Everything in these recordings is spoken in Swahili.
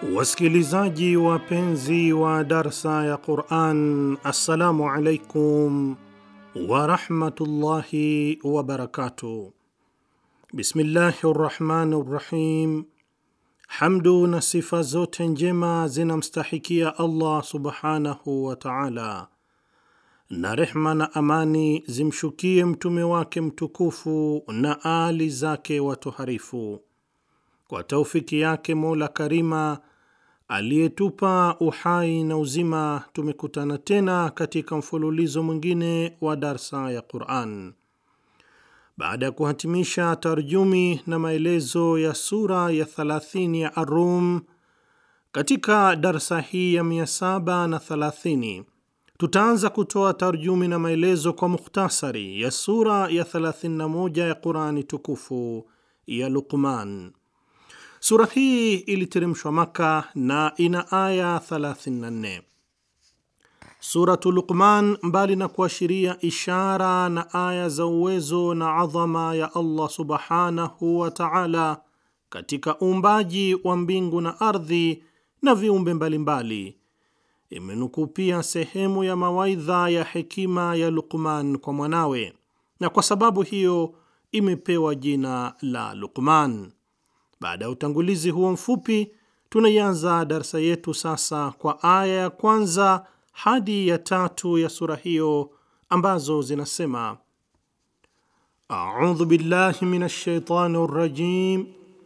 Wasikilizaji wapenzi wa darsa ya Quran, assalamu alaikum warahmatullahi wabarakatuh. Bismillahi rrahmani rrahim. Hamdu na sifa zote njema zinamstahikia Allah subhanahu wa taala, na rehma na amani zimshukie mtume wake mtukufu na ali zake watoharifu. Kwa taufiki yake Mola Karima aliyetupa uhai na uzima, tumekutana tena katika mfululizo mwingine wa darsa ya Quran. Baada ya kuhatimisha tarjumi na maelezo ya sura ya 30 ya Ar-Rum, katika darsa hii ya 730 tutaanza kutoa tarjumi na maelezo kwa mukhtasari ya sura ya 31 ya Qurani tukufu ya Luqman. Sura hii iliteremshwa Maka na ina aya 34. Suratu Luqman, mbali na kuashiria ishara na aya za uwezo na adhama ya Allah subhanahu wa ta'ala katika uumbaji wa mbingu na ardhi na viumbe mbalimbali, imenukuu pia sehemu ya mawaidha ya hekima ya Luqman kwa mwanawe, na kwa sababu hiyo imepewa jina la Luqman. Baada ya utangulizi huo mfupi, tunaianza darsa yetu sasa kwa aya ya kwanza hadi ya tatu ya sura hiyo ambazo zinasema: audhu billahi minash shaitani rrajim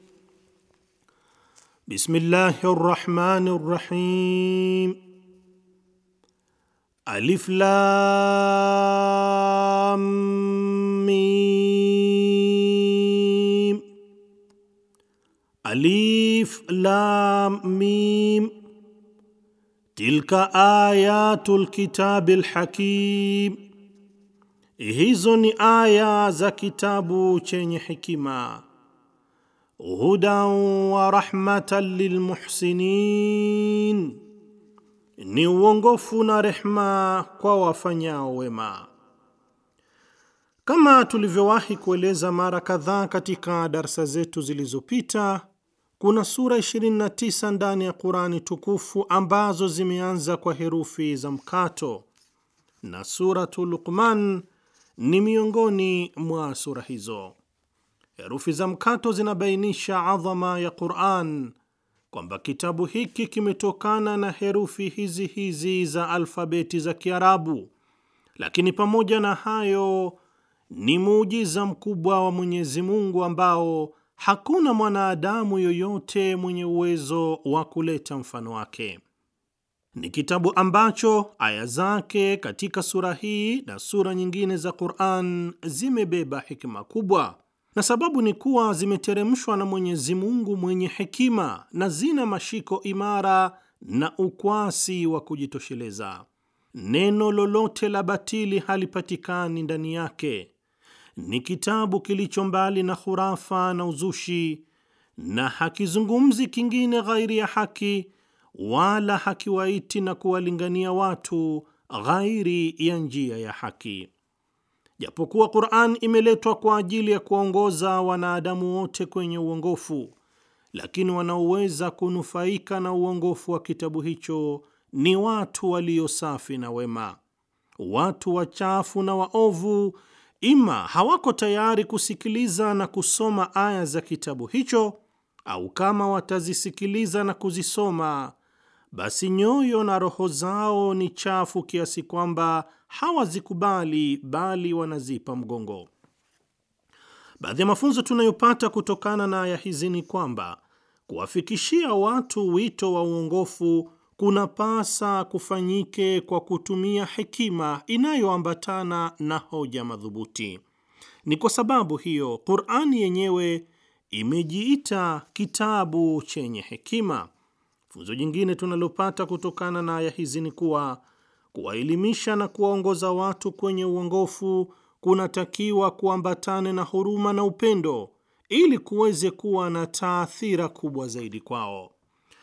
bismillahi rrahmani rrahim alif lam mim Alif lam mim, tilka ayatul kitabil hakim, hizo ni aya za kitabu chenye hikima. Hudan wa rahmatan lilmuhsinin, ni uongofu na rehma kwa wafanyao wema. Kama tulivyowahi kueleza mara kadhaa katika darsa zetu zilizopita kuna sura 29 ndani ya Qurani tukufu ambazo zimeanza kwa herufi za mkato na Suratu Luqman ni miongoni mwa sura hizo. Herufi za mkato zinabainisha adhama ya Quran, kwamba kitabu hiki kimetokana na herufi hizi hizi za alfabeti za Kiarabu, lakini pamoja na hayo ni muujiza mkubwa wa Mwenyezi Mungu ambao hakuna mwanadamu yoyote mwenye uwezo wa kuleta mfano wake. Ni kitabu ambacho aya zake katika sura hii na sura nyingine za Qur'an zimebeba hikima kubwa, na sababu ni kuwa zimeteremshwa na Mwenyezi Mungu mwenye hekima na zina mashiko imara na ukwasi wa kujitosheleza. Neno lolote la batili halipatikani ndani yake. Ni kitabu kilicho mbali na khurafa na uzushi, na hakizungumzi kingine ghairi ya haki, wala hakiwaiti na kuwalingania watu ghairi ya njia ya haki. Japokuwa Qur'an imeletwa kwa ajili ya kuwaongoza wanadamu wote kwenye uongofu, lakini wanaoweza kunufaika na uongofu wa kitabu hicho ni watu walio safi na wema. Watu wachafu na waovu ima hawako tayari kusikiliza na kusoma aya za kitabu hicho, au kama watazisikiliza na kuzisoma, basi nyoyo na roho zao ni chafu kiasi kwamba hawazikubali, bali wanazipa mgongo. Baadhi ya mafunzo tunayopata kutokana na aya hizi ni kwamba kuwafikishia watu wito wa uongofu kunapasa kufanyike kwa kutumia hekima inayoambatana na hoja madhubuti. Ni kwa sababu hiyo Qur'ani yenyewe imejiita kitabu chenye hekima. Funzo jingine tunalopata kutokana na aya hizi ni kuwa kuwaelimisha na kuwaongoza watu kwenye uongofu kunatakiwa kuambatane na huruma na upendo ili kuweze kuwa na taathira kubwa zaidi kwao.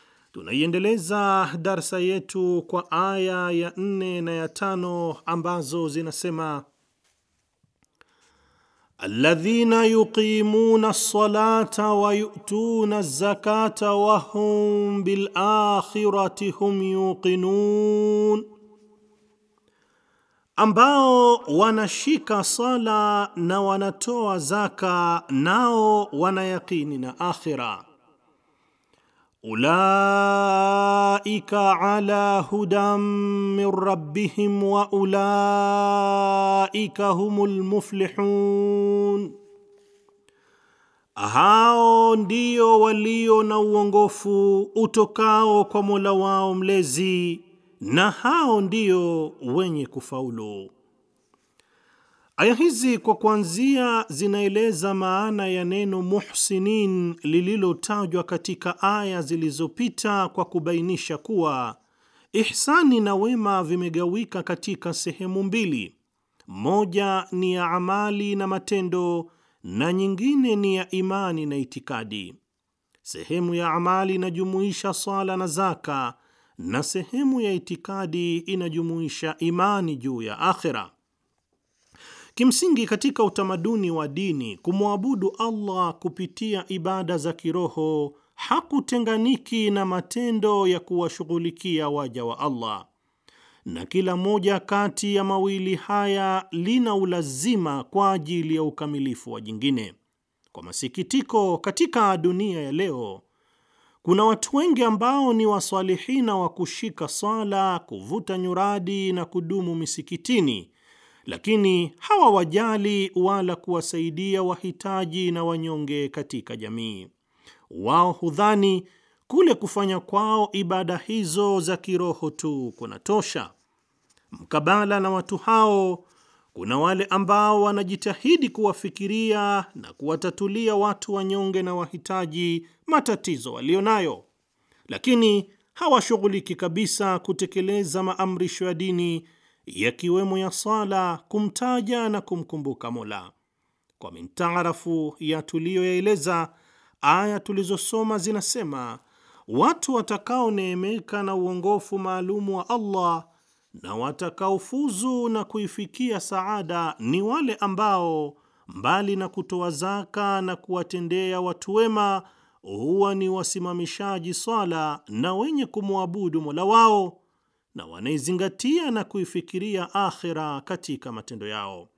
Tunaiendeleza darsa yetu kwa aya ya nne na ya tano ambazo zinasema: alladhina yuqimuna as-salata wa yu'tuna az-zakata wa hum bil akhirati hum yuqinun, ambao wanashika sala na wanatoa zaka nao wanayaqini na akhira. Ulaika ala hudan min rabbihim wa ulaika humul muflihun, hao ndio walio na uongofu utokao kwa Mola wao mlezi na hao ndio wenye kufaulu. Aya hizi kwa kuanzia zinaeleza maana ya neno muhsinin lililotajwa katika aya zilizopita kwa kubainisha kuwa ihsani na wema vimegawika katika sehemu mbili, moja ni ya amali na matendo na nyingine ni ya imani na itikadi. Sehemu ya amali inajumuisha swala na zaka na sehemu ya itikadi inajumuisha imani juu ya akhera. Kimsingi, katika utamaduni wa dini, kumwabudu Allah kupitia ibada za kiroho hakutenganiki na matendo ya kuwashughulikia waja wa Allah, na kila moja kati ya mawili haya lina ulazima kwa ajili ya ukamilifu wa jingine. Kwa masikitiko, katika dunia ya leo kuna watu wengi ambao ni wasalihina wa kushika swala, kuvuta nyuradi na kudumu misikitini, lakini hawawajali wala kuwasaidia wahitaji na wanyonge katika jamii. Wao hudhani kule kufanya kwao ibada hizo za kiroho tu kunatosha. Mkabala na watu hao, kuna wale ambao wanajitahidi kuwafikiria na kuwatatulia watu wanyonge na wahitaji matatizo walio nayo, lakini hawashughuliki kabisa kutekeleza maamrisho ya dini yakiwemo ya sala, kumtaja na kumkumbuka Mola. Kwa mintaarafu ya tuliyoyaeleza, aya tulizosoma zinasema watu watakaoneemeka na uongofu maalumu wa Allah na watakaofuzu na kuifikia saada ni wale ambao mbali na kutoa zaka na kuwatendea watu wema huwa ni wasimamishaji swala na wenye kumwabudu Mola wao na wanaizingatia na kuifikiria akhira katika matendo yao.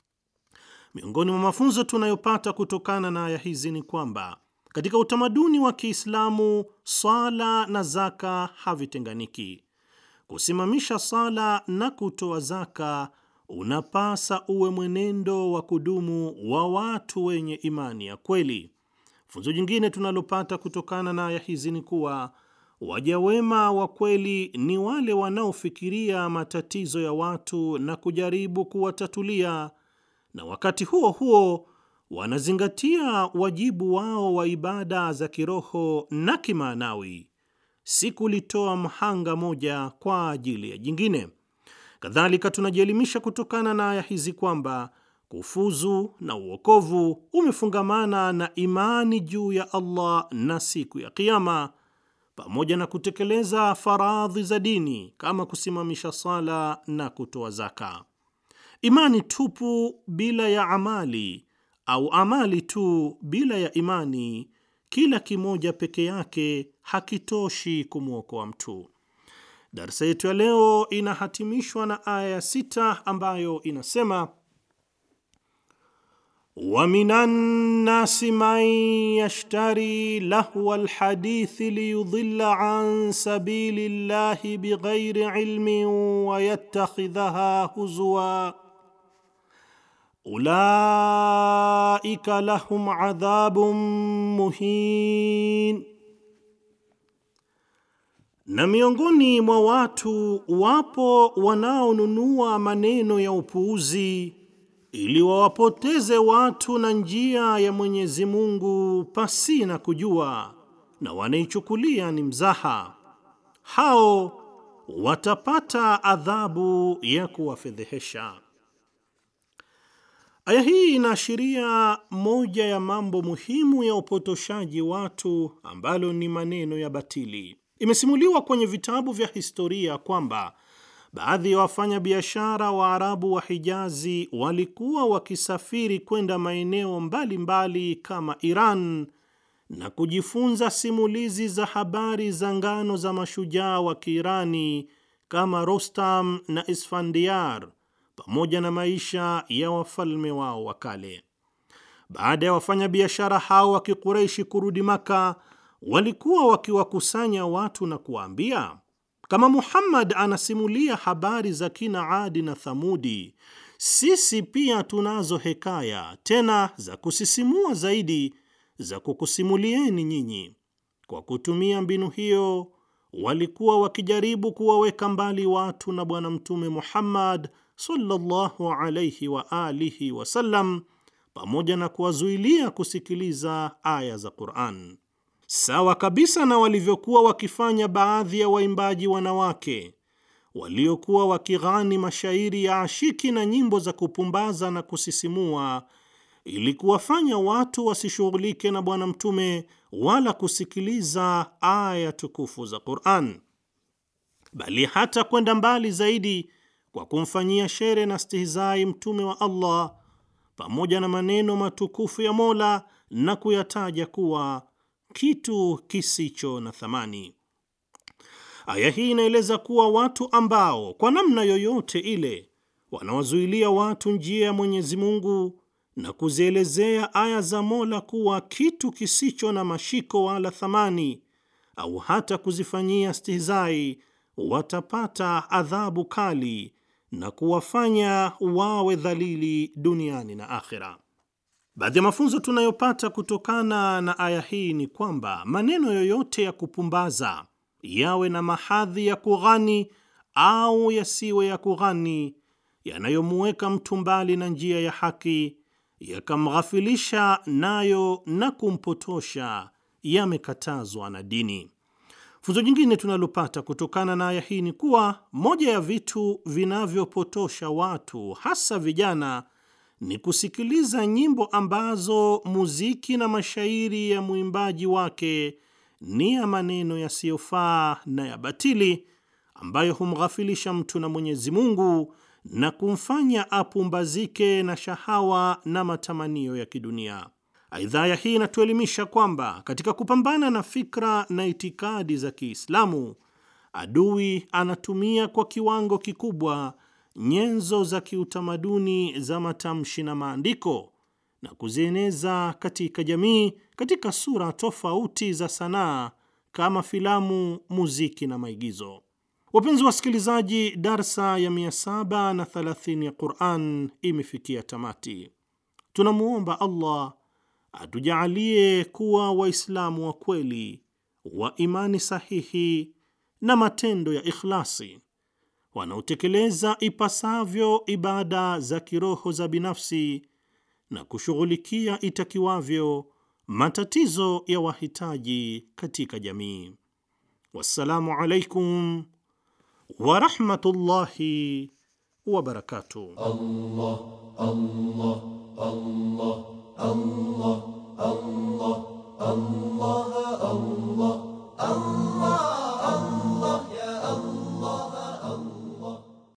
Miongoni mwa mafunzo tunayopata kutokana na aya hizi ni kwamba katika utamaduni wa Kiislamu swala na zaka havitenganiki. Kusimamisha sala na kutoa zaka unapasa uwe mwenendo wa kudumu wa watu wenye imani ya kweli. Funzo jingine tunalopata kutokana na aya hizi ni kuwa waja wema wa kweli ni wale wanaofikiria matatizo ya watu na kujaribu kuwatatulia, na wakati huo huo wanazingatia wajibu wao wa ibada za kiroho na kimaanawi, si kulitoa mhanga moja kwa ajili ya jingine. Kadhalika, tunajielimisha kutokana na aya hizi kwamba kufuzu na uokovu umefungamana na imani juu ya Allah na siku ya Kiyama, pamoja na kutekeleza faradhi za dini kama kusimamisha sala na kutoa zaka. Imani tupu bila ya amali au amali tu bila ya imani, kila kimoja peke yake hakitoshi kumwokoa mtu. Darsa yetu ya leo inahatimishwa na aya ya sita ambayo inasema wa minan nasi man yashtari lahwa alhadithi liyudilla an sabili llahi bighairi ilmin wa yattakhidhaha huzwa ulaika lahum adhabun muhin na miongoni mwa watu wapo wanaonunua maneno ya upuuzi ili wawapoteze watu na njia ya Mwenyezi Mungu pasi na kujua, na wanaichukulia ni mzaha. Hao watapata adhabu ya kuwafedhehesha. Aya hii inaashiria moja ya mambo muhimu ya upotoshaji watu ambalo ni maneno ya batili. Imesimuliwa kwenye vitabu vya historia kwamba baadhi ya wafanyabiashara wa Arabu wa Hijazi walikuwa wakisafiri kwenda maeneo mbalimbali kama Iran na kujifunza simulizi za habari za ngano za mashujaa wa Kiirani kama Rostam na Isfandiar pamoja na maisha ya wafalme wao wa kale. Baada ya wafanyabiashara hao wa Kikureishi kurudi Maka, walikuwa wakiwakusanya watu na kuwaambia, kama Muhammad anasimulia habari za kina Adi na Thamudi, sisi pia tunazo hekaya tena za kusisimua zaidi za kukusimulieni nyinyi. Kwa kutumia mbinu hiyo, walikuwa wakijaribu kuwaweka mbali watu na Bwana Mtume Muhammad sallallahu alayhi wa alihi wasallam, pamoja na kuwazuilia kusikiliza aya za Qur'an, sawa kabisa na walivyokuwa wakifanya baadhi ya waimbaji wanawake waliokuwa wakighani mashairi ya ashiki na nyimbo za kupumbaza na kusisimua ili kuwafanya watu wasishughulike na Bwana Mtume wala kusikiliza aya tukufu za Qur'an, bali hata kwenda mbali zaidi kwa kumfanyia shere na stihizai Mtume wa Allah pamoja na maneno matukufu ya Mola na kuyataja kuwa kitu kisicho na thamani. Aya hii inaeleza kuwa watu ambao kwa namna yoyote ile wanawazuilia watu njia ya Mwenyezi Mungu na kuzielezea aya za Mola kuwa kitu kisicho na mashiko wala thamani, au hata kuzifanyia stihizai, watapata adhabu kali na kuwafanya wawe dhalili duniani na akhera. Baadhi ya mafunzo tunayopata kutokana na aya hii ni kwamba maneno yoyote ya kupumbaza, yawe na mahadhi ya kughani au yasiwe ya kughani, yanayomuweka mtu mbali na njia ya haki yakamghafilisha nayo na kumpotosha, yamekatazwa na dini. Funzo jingine tunalopata kutokana na aya hii ni kuwa moja ya vitu vinavyopotosha watu, hasa vijana, ni kusikiliza nyimbo ambazo muziki na mashairi ya mwimbaji wake ni ya maneno yasiyofaa na ya batili, ambayo humghafilisha mtu na Mwenyezi Mungu na kumfanya apumbazike na shahawa na matamanio ya kidunia. Aidha, aya hii inatuelimisha kwamba katika kupambana na fikra na itikadi za Kiislamu, adui anatumia kwa kiwango kikubwa nyenzo za kiutamaduni za matamshi na maandiko na kuzieneza katika jamii katika sura tofauti za sanaa kama filamu, muziki na maigizo. Wapenzi wasikilizaji, darsa ya 730 ya Quran imefikia tamati. Tunamwomba Allah atujaalie kuwa Waislamu wa kweli wa imani sahihi na matendo ya ikhlasi, wanaotekeleza ipasavyo ibada za kiroho za binafsi na kushughulikia itakiwavyo matatizo ya wahitaji katika jamii. Wassalamu alaikum warahmatullahi wabarakatuh. Allah, Allah, Allah, Allah, Allah, Allah, Allah, Allah.